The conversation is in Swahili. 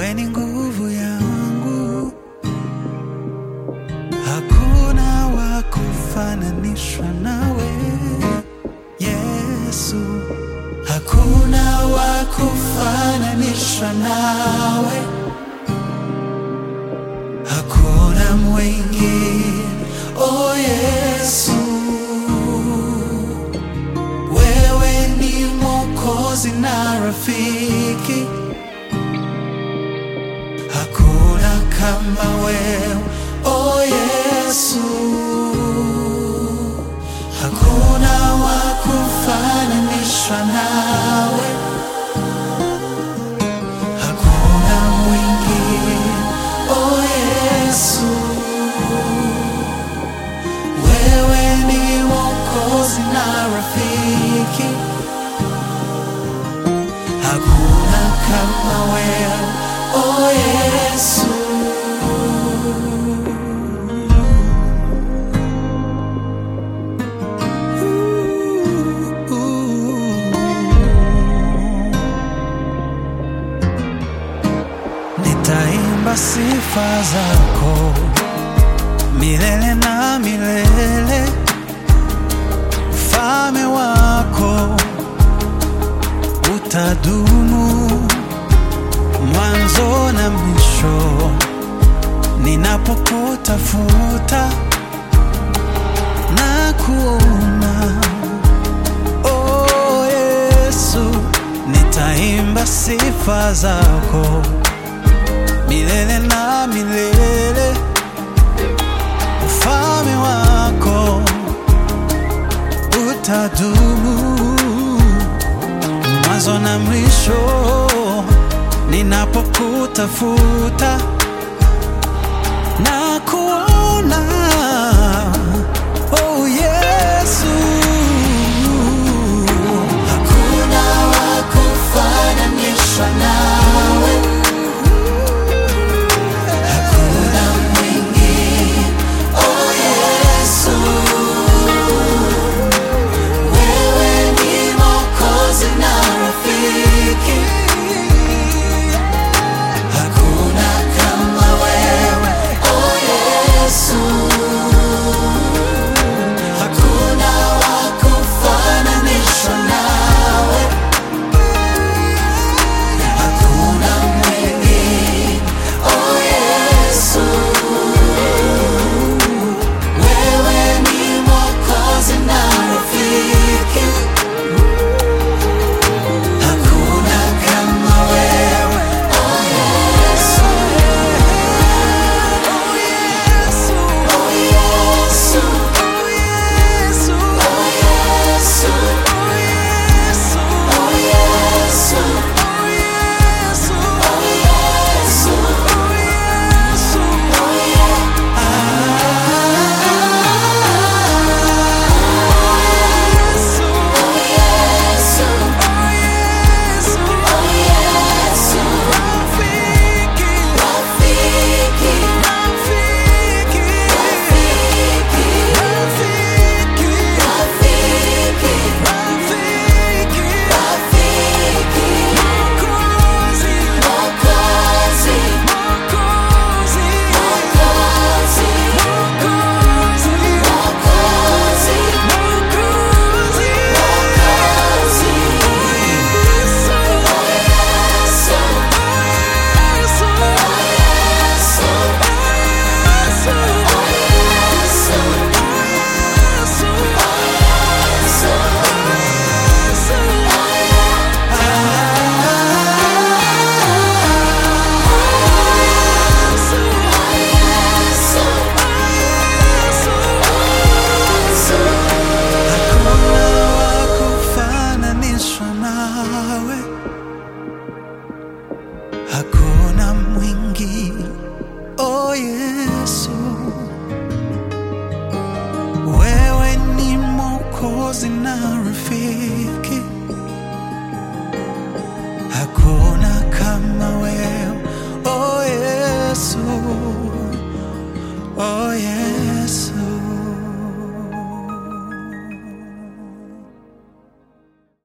wewe ni nguvu yangu, hakuna wa kufananishwa nawe Yesu, hakuna wa kufananishwa nawe, hakuna mwingine oh Yesu, wewe ni Mwokozi na rafiki, hakuna kama wewe oh Yesu, hakuna wa kufananishwa nawe, hakuna mwingine oh Yesu, wewe ni Mwokozi na rafiki, hakuna kama wewe oh Yesu. Nitaimba sifa zako milele na milele, ufalme wako utadumu mwanzo na mwisho. Ninapokutafuta na kuona, oh Yesu, nitaimba sifa zako milele na milele, ufalme wako utadumu mwanzo na mwisho. Ninapokutafuta na kuona, oh Yesu, hakuna wa kufananishwa nawe. Hakuna mwingine, oh Yesu, wewe ni Mwokozi na rafiki, hakuna kama wewe, oh Yesu, hakuna wa kufananishwa nawe, hakuna mwingine Oh Yesu, wewe ni Mwokozi na rafiki, hakuna kama wewe. Oh Yesu, oh Yesu, oh Yesu, oh Yesu, oh Yesu, oh Yesu, oh Yesu, oh Yesu, oh Yesu, oh Yesu, Hakuna wa kufananishwa nawe, hakuna mwingine. Oh Yesu, wewe ni Mwokozi na rafiki,